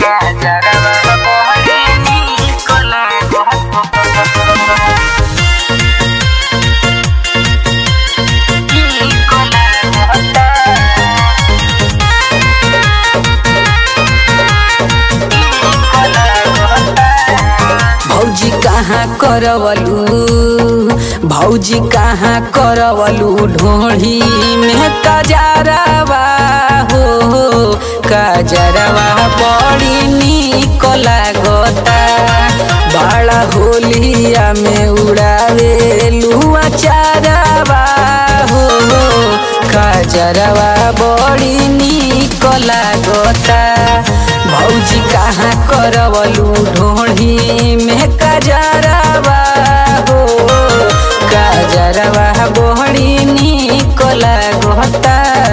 काजरवा बड़ी निक लागता निक लागता भौजी कहाँ करवलू भौजी कहाँ करवलू ढोढ़ी में कजरवा हो कजरवा बड़ी निक लागता बड़ा होलिया में उड़ावे लुआ चारवा हो कजरवा बड़ी निक लागता भौजी कहाँ करवलू ढोढ़ी में कजरवा हो कजरवा बड़ी निक लागता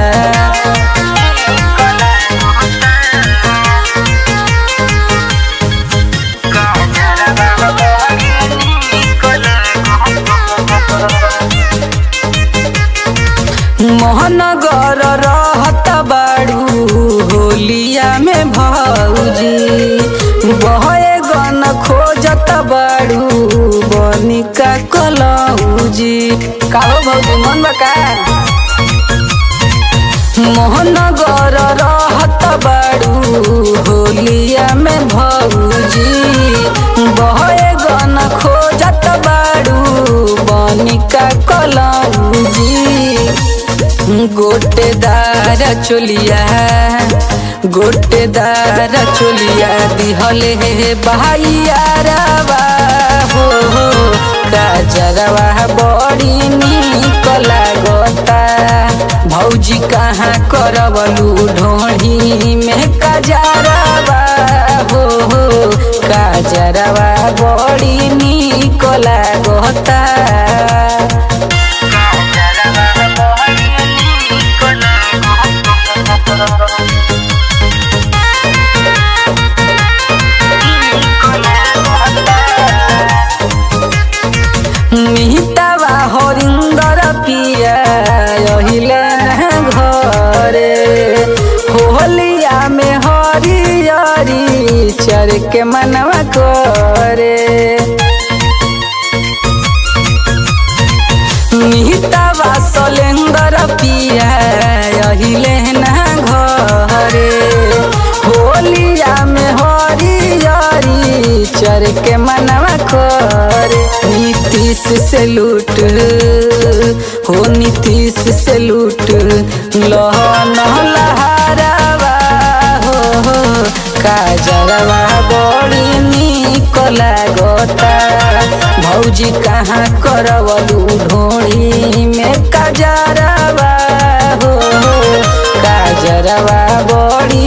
काजरवा बड़ी निक लागता मोहनगर रहत बाड़ू होलिया में भौजी बहे गन खोजत बाड़ू बनिका कलौजी काहो भौजी मन बका मोहनगर रहत बाड़ू होलिया में भौजी बहे गन खोजत बाड़ू बनिका कलौजी गोटेदार चोलिया गोटेदार चोलिया दिहले हे बहाइयारवा हो काजरवा बड़ी निक लागता भौजी कहाँ करवलू ढोढ़ी में काजरवा हो काजरवा बड़ी निक लागता काजरवा बड़ी निक लागता मिहितावा हरिंदर पिया अहिले न घरे होलिया में हरियरी चर के मनवा करे मिहितावा सलेंदर पिया अहिले न घरे होलिया में हरियरी चर के मनवा करे नीतीश से लूट हो नीतीश से लूट लहन लहरवा हो काजरवा बड़ी निक लागता भौजी कहाँ करवलू ढोड़ी में काजरवा हो काजरवा बड़ी